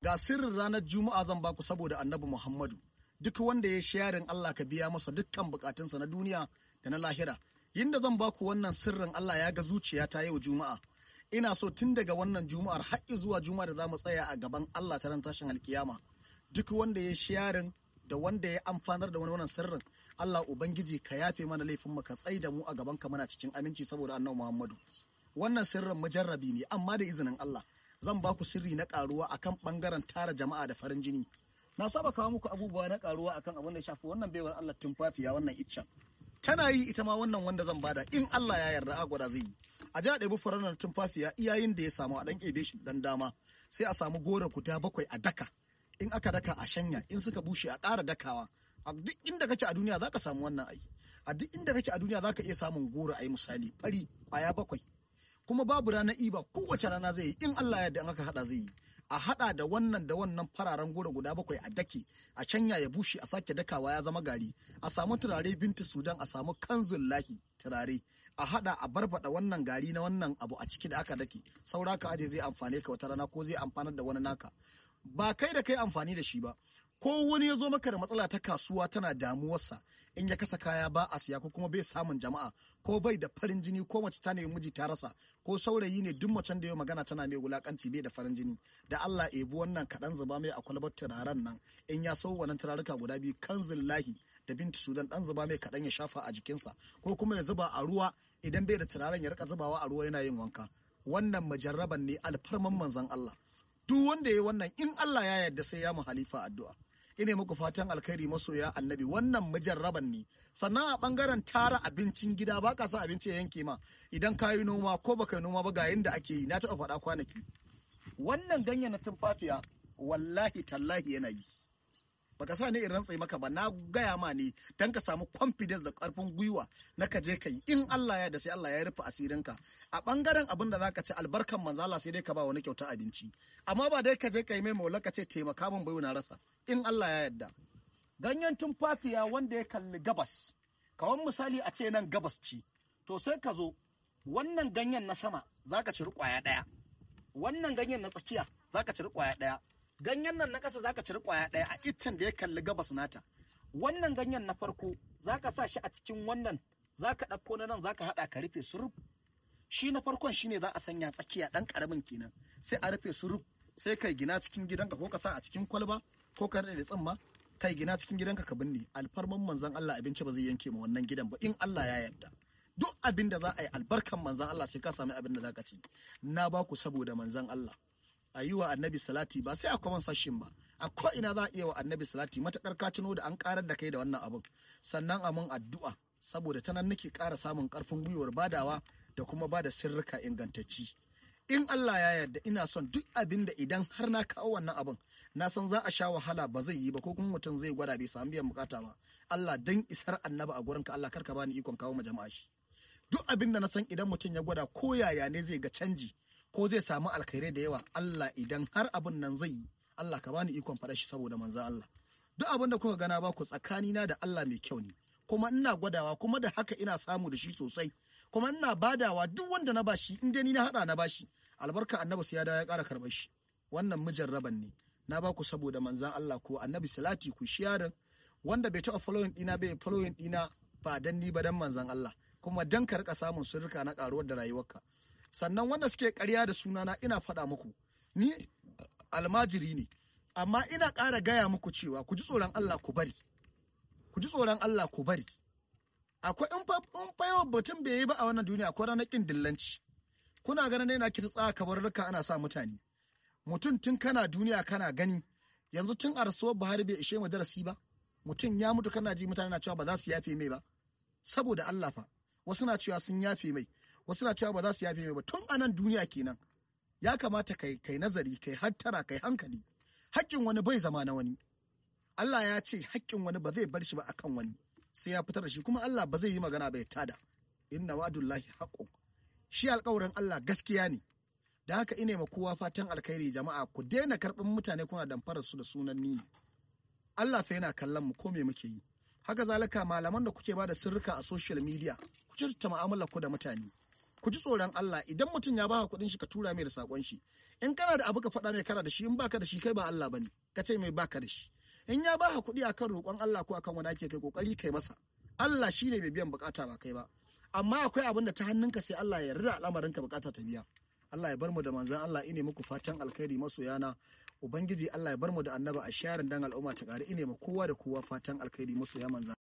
ga sirrin ranar juma'a zan baku saboda annabi muhammadu duk wanda ya sharing Allah ka biya masa dukkan bukatunsa na duniya da na lahira yinda zan baku wannan sirrin Allah ya ga zuciya ta yau juma'a ina so tun daga wannan juma'ar har zuwa juma'a da za mu tsaya a gaban Allah ta ran tashin alkiyama duk wanda ya sharing da wanda ya amfanar da wani wannan sirrin Allah ubangiji ka yafe mana laifin mu ka tsai da mu a gaban ka muna cikin aminci saboda annabi Muhammadu wannan sirrin mujarrabi ne amma da izinin Allah zan ba ku sirri na karuwa akan bangaren tara jama'a da farin jini na saba kawo muku abubuwa na karuwa akan abin da ya shafi wannan baiwar Allah tumfafiya wannan iccen tana yi ita ma wannan wanda zan bada in Allah ya yarda a gwada zai yi a ja ɗebi furannar tumfafiya iyayin da ya samu a ɗan ebe shi dan dama sai a samu gora guda bakwai a daka in aka daka a shanya in suka bushe a ƙara dakawa a duk inda kake a duniya zaka samu wannan ai a duk inda kake a duniya zaka iya samun goro ai misali fari kwaya bakwai kuma babu ranar iba kowace rana zai yi in Allah ya yarda in aka hada zai yi a hada da wannan da wannan fararen goro guda bakwai a dake a canya ya bushe a sake dakawa ya zama gari a samu turare binti sudan a samu kanzun lahi turare a hada a barbada wannan gari na wannan abu a ciki da aka dake saura ka aje zai amfane ka wata rana ko zai amfanar da wani naka ba kai da kai amfani da shi ba ko wani ya zo maka da matsala ta kasuwa tana damuwarsa in ya kasa kaya ba a siya ko kuma bai samun jama'a ko bai da farin jini ko mace ta nemi miji ta rasa ko saurayi ne duk macen da ya magana tana mai wulakanci bai da farin jini da Allah ebi wannan kaɗan zuba mai a kwalbar turaren nan in ya sau wannan turaruka guda biyu kanzil lahi da binti sudan dan zuba mai kaɗan ya shafa a jikinsa ko kuma ya zuba a ruwa idan bai da turaren ya rika zubawa a ruwa yana yin wanka wannan majarraban ne alfarman manzon Allah duk wanda ya yi wannan in Allah ya yarda sai ya mu halifa addu'a ine muku fatan alkhairi masoya annabi wannan mujarraban ne sannan a bangaren tara abincin gida ba ka sa abinci ya yanke ma idan ka yi noma ko baka yi noma ba ga yanda ake yi na taɓa faɗa kwanaki wannan ganyen na tumfafiya wallahi tallahi yana yi baka sa ne in rantsai maka ba na gaya ma ne dan ka samu confidence da karfin gwiwa na ka je ka yi in Allah ya da sai Allah ya rufe asirinka a bangaren abin da zaka ci albarkan manzo Allah sai dai ka ba wani kyauta abinci amma ba dai ka je ka yi mai maula ka ce taimaka min bai na rasa in Allah ya yarda ganyen tumfafiya wanda ya kalli gabas kawan misali a ce nan gabas ce to sai ka zo wannan ganyen na sama zaka ciri kwaya daya wannan ganyen na tsakiya zaka ciri kwaya daya ganyen nan na ƙasa zaka ciri kwaya ɗaya a iccen da ya kalli gabas nata wannan ganyen na farko zaka sa shi a cikin wannan zaka ɗauko na nan zaka haɗa ka rufe su ruf shi na farkon shine za a sanya tsakiya ɗan ƙaramin kenan sai a rufe su ruf sai kai gina cikin gidanka ko ka sa a cikin kwalba ko ka da tsamma kai gina cikin gidanka ka binne alfarman manzon Allah abinci ba zai yanke ma wannan gidan ba in Allah ya yarda duk abin da za a yi albarkan manzon Allah sai ka sami abin da zaka ci na ba ku saboda manzon Allah a yi wa annabi salati ba sai a kwaman sashin ba a ko ina za a iya wa annabi salati matakar ka tuno da an karar da kai da wannan abin sannan a mun addu'a saboda ta nan nake ƙara samun ƙarfin gwiwar badawa da kuma bada sirrika ingantacci in Allah ya yarda ina son duk abin da idan har na kawo wannan abin na san za a sha wahala ba zai yi ba ko kuma mutum zai gwada bai samu biyan bukata ba Allah dan isar annaba a gurinka Allah karka bani ikon kawo ma jama'a shi duk abin da na san idan mutum ya gwada ko yaya ne zai ga canji ko zai samu alkhairai da yawa Allah idan har abin nan zai yi Allah ka bani ikon faɗa shi saboda manzan Allah duk abin da kuka gana ba ku tsakanina da Allah mai kyau ne kuma ina gwadawa kuma da haka ina samu da shi sosai kuma ina badawa duk wanda na bashi in dai ni na hada na bashi albarka annabi sai ya dawo ya ƙara karɓar shi wannan mujarraban ne na ba ku saboda manzan Allah ko annabi salati ku shiyarin wanda bai taɓa following ɗina bai following ɗina ba dan ni ba dan manzan Allah kuma dan ka rika samun sirrika na ƙaruwar da rayuwarka sannan wanda suke ƙarya da sunana ina faɗa muku ni almajiri ne amma ina ƙara gaya muku cewa ku ji tsoron Allah ku bari ku ji tsoron Allah ku bari akwai in fa yawan batun bai yi ba a wannan duniya akwai ranar ƙin dillanci kuna ganin yana kita tsaka kabarurruka ana sa mutane mutum tun kana duniya kana gani yanzu tun a rasuwar Buhari bai ishe mu darasi ba mutum ya mutu kana ji mutane na cewa ba za su yafe mai ba saboda Allah fa wasu na cewa sun yafe mai wasu na cewa ba za su yafe mai ba tun a nan duniya kenan ya kamata kai kai nazari kai hattara kai hankali haƙƙin wani bai zama na wani Allah ya ce haƙƙin wani ba zai bar shi ba akan wani sai ya fitar da shi kuma Allah ba zai yi magana ba ya tada inna wa'dullahi haqqun shi alƙawarin Allah gaskiya ne da haka ina ma kowa fatan alkhairi jama'a ku daina karɓin mutane kuna damfarar su da sunan ni Allah fa yana kallon mu ko me muke yi haka zalika malaman da kuke ba da sirrika a social media ku kyautata mu'amalar ku da mutane ku ji tsoron Allah idan mutum ya baka kuɗin shi ka tura mai da sakon shi in kana da abu ka faɗa mai kana da shi in baka da shi kai ba Allah bane ka ce mai baka da shi in ya baka kuɗi akan roƙon Allah ko akan wani ake kai kokari kai masa Allah shine mai biyan bukata ba kai ba amma akwai abin da ta hannunka sai Allah ya yarda al'amarinka bukata ta biya Allah ya bar mu da manzan Allah ine muku fatan alkhairi masoyana ubangiji Allah ya bar mu da annaba a sharin dan al'umma ta ƙari ine ma kowa da kowa fatan alkhairi masoya manzan